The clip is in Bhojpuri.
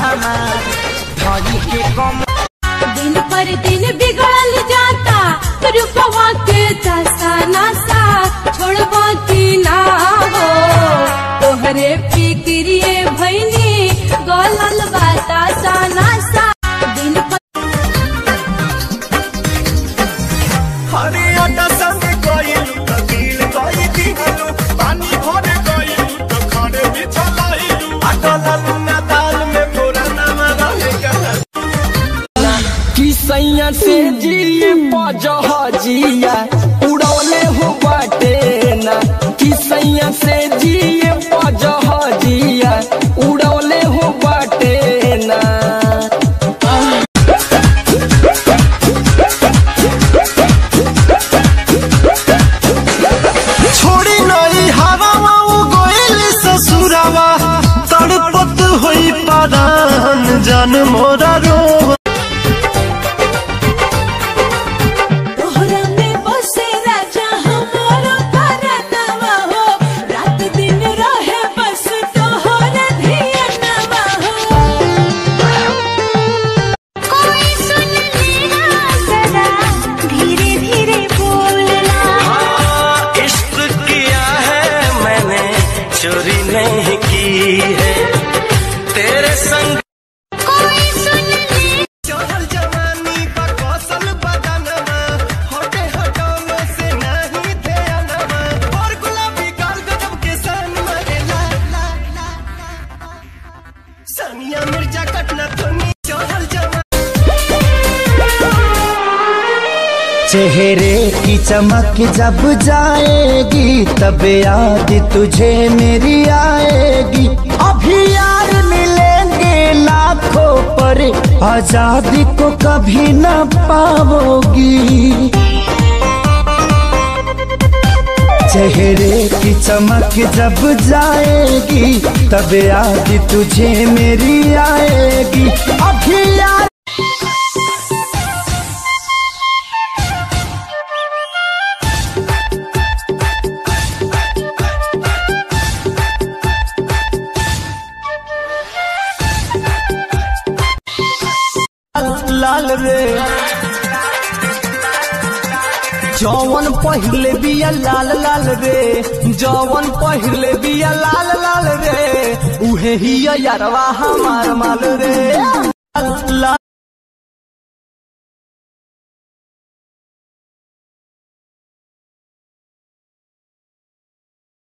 हमार धरी के कम दिन पर दिन बिगड़ल जाता रूपवा के दशा नशा छोड़बो की ना हो तोहरे फिक्रिए भैनी गलल बतासा नशा दिन पर हरियाणा संग गइलू त दिल गइ दिहलू पानी भर गइलू त खड़े बिछलाइलू अटललू ना दाल में मोरा नाम रहेगा कि सैया से जिए पजहजिया उड़ौले हो बाटे ना कि सैया से जिए पजहजिया उड़ौले हो बाटे ना छोड़ी नई हवावा उ गइल ससुरावा तड़पत होई परान जन मोरा रोवा तोहरा में बसे राजा हमारा परतवा हो रात दिन रहे बस तोहरा धियानवा हो कोई सुन लेना जरा धीरे धीरे बोलना इश्क किया है मैंने चोरी नहीं की है तेरे संग कोई सुन ले चढ़ल जवानी बा कौशल बदनमा होटे हटौलो से नहीं ध्यानमा और गुलाबी गाल गजब के सन मरे ला ला ला ला। सानिया मिर्जा कटना थोनी चढ़ल जवानी चेहरे की चमक जब जाएगी तब याद तुझे मेरी आएगी अभी यार मिलेंगे लाखों पर आजादी को कभी न पाओगी चेहरे की चमक जब जाएगी तब याद तुझे मेरी आएगी अभी यार लाल रे जौवन पहिले बिया लाल लाल रे जौवन पहिले बिया लाल लाल रे उहे ही यारवा हमार माल रे